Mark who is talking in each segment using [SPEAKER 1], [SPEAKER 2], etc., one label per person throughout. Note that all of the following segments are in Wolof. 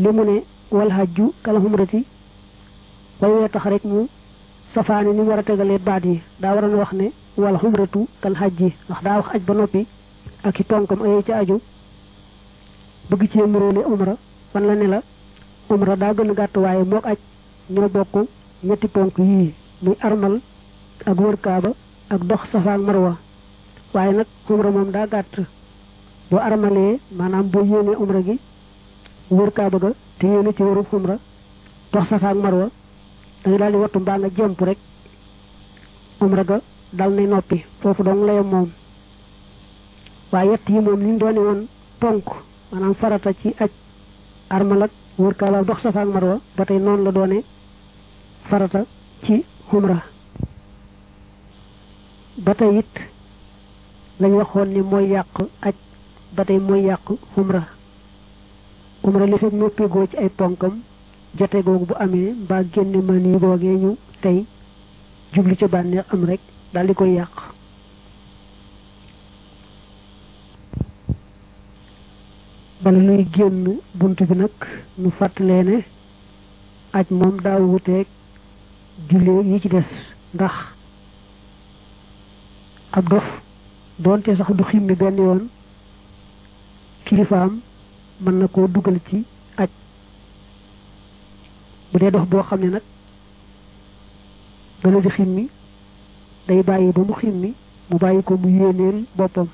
[SPEAKER 1] li mu ne wal hajju kal humrati way wee tax rek mu safaani ni mu war a tegalee baat yi daa waroon wax ne wal humratu kal hajji ndax daa wax aj ba noppi ak i ponkam ayee ca aju bëgg cee muróole umra fan la ne la umra daa gën a gàtt waaye mook aj ñoo bokk ñetti ponk yii muy armal ak wër kaaba ak dox safa ak marwa waaye nag umra moom daa gàtt boo armalee maanaam boo yéenee umra gi wër kaaba ga te yéene ci wëru umra dox safa ak marwa da nga daal di wattu mbaa nga jemp rek umra ga dal nay noppi foofu dong layam moom waaye yett yi moom liñ doone woon ponk maanaam farata ci aj armal ak wër kaaba ak dox safa ak marwa ba tey noonu la doone farata ci umra ba tey it lañ waxoon ni mooy yàq aj ba tey mooy yàq umra umra li fekk noppigoo ci ay ponkam jote googu bu amee mbaa génne man yi googee ñu tey jubli ca bànneex am rek daal di koy yàq bala nuy génn bunt bi nag nu fàttalee ne aj moom daa wuteeg jullee yi ci des ndax ab dof doonte sax du ximmi benn yoon kilifaam mën na koo dugal ci aj bu dee dof boo xam ne nag dana di ximmi day bàyyi ba mu ximmi mu bàyyi ko mu yéeneel boppam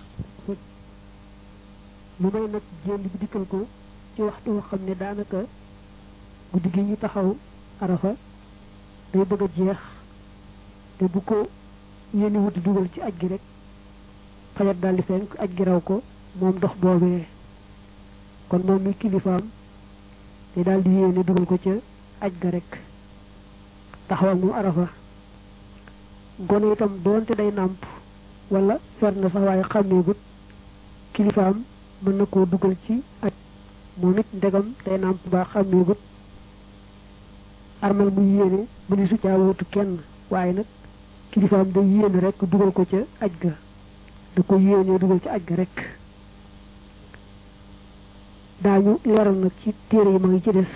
[SPEAKER 1] mu may nag jénd bi dikkal ko ci waxtu woo xam ne daanaka guddi gi ñu taxaw arafa day bëgg a jeex te bu ko yéeni wuti dugal ci aj gi rek fajar daldi fenk aj gi raw ko moom dox boobee kon moom mi kilifaam te daldi yéene dugal ko ca aj ga rek taxawal mu arafa gone itam doonte day nàmp wala fer na sax waaye xàmmeegut kilifaam mën na koo dugal ci aj moom it ndegam day nàmp baa xàmmeegut armal mu yéene mu ni su caa wutu kenn waaye nag kilifaam day yéene rek dugal ko ca aj ga da ko yéenee dugal ca aj ga rek daañu leeral nag ci téere yi ma ngi ci des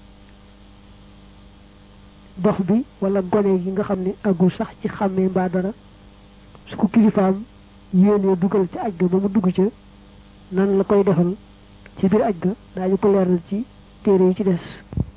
[SPEAKER 1] dox bi wala gone gi nga xam ne agul sax ci xàmmee mbaa dara su ko kilifaam yéenee dugal ca aj ga ba mu dugg ca nan la koy defal ci biir aj ga daañu ko leeral ci téere yi ci des